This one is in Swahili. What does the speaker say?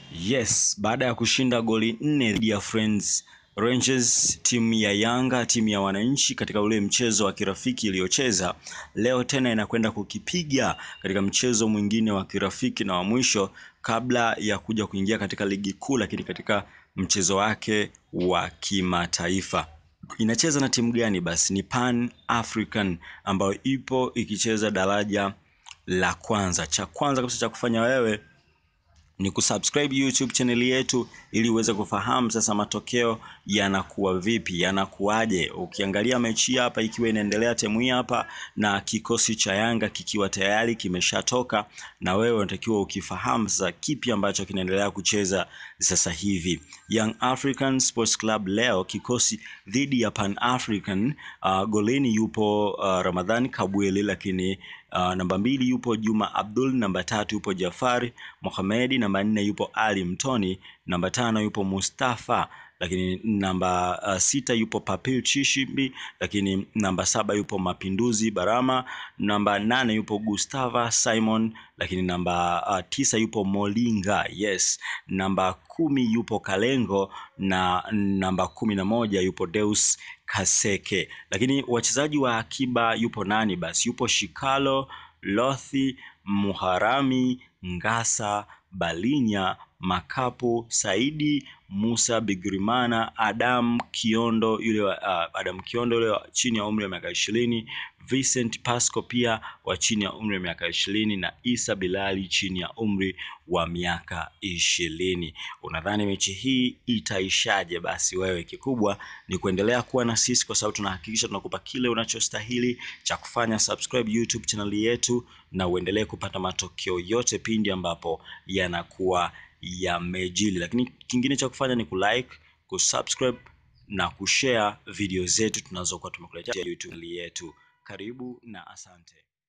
Yes, baada ya kushinda goli nne dhidi ya Friends Rangers, timu ya Yanga, timu ya wananchi katika ule mchezo wa kirafiki iliyocheza, leo tena inakwenda kukipiga katika mchezo mwingine wa kirafiki na wa mwisho kabla ya kuja kuingia katika ligi kuu, lakini katika mchezo wake wa kimataifa. Inacheza na timu gani? Basi ni Pan African ambayo ipo ikicheza daraja la kwanza. Cha kwanza kabisa cha kufanya wewe ni kusubscribe YouTube channel yetu ili uweze kufahamu sasa matokeo yanakuwa vipi, yanakuwaje. Ukiangalia mechi hapa ikiwa inaendelea temu hii hapa na kikosi cha Yanga kikiwa tayari kimeshatoka, na wewe unatakiwa ukifahamu sasa kipi ambacho kinaendelea kucheza sasa hivi. Young African Sports Club leo kikosi dhidi ya Pan African. Uh, golini yupo uh, Ramadhani Kabweli, lakini uh, namba mbili yupo Juma Abdul, namba tatu yupo Jafari Mohamedi, namba nne yupo Ali Mtoni, namba tano yupo Mustafa, lakini namba uh, sita yupo Papil Chishimbi, lakini namba saba yupo Mapinduzi Barama, namba nane yupo Gustava Simon, lakini namba uh, tisa yupo Molinga, yes, namba kumi yupo Kalengo na namba kumi na moja yupo Deus Kaseke. Lakini wachezaji wa akiba yupo nani? Basi yupo Shikalo Lothi, Muharami, Ngasa, Balinya, Makapu, Saidi, Musa Bigirimana, Adam Kiondo yule wa, uh, Adam Kiondo yule wa chini ya umri wa miaka ishirini, Vincent Pasco pia wa chini ya umri wa miaka ishirini na Isa Bilali chini ya umri wa miaka ishirini. Unadhani mechi hii itaishaje? Basi wewe kikubwa ni kuendelea kuwa na sisi, kwa sababu tunahakikisha tunakupa kile unachostahili cha kufanya. Subscribe YouTube channel yetu na uendelee kupata matokeo yote pindi ambapo yanakuwa yamejili. Lakini kingine cha kufanya ni kulike, kusubscribe na kushare video zetu tunazokuwa tumekuletea YouTube yetu. Karibu na asante.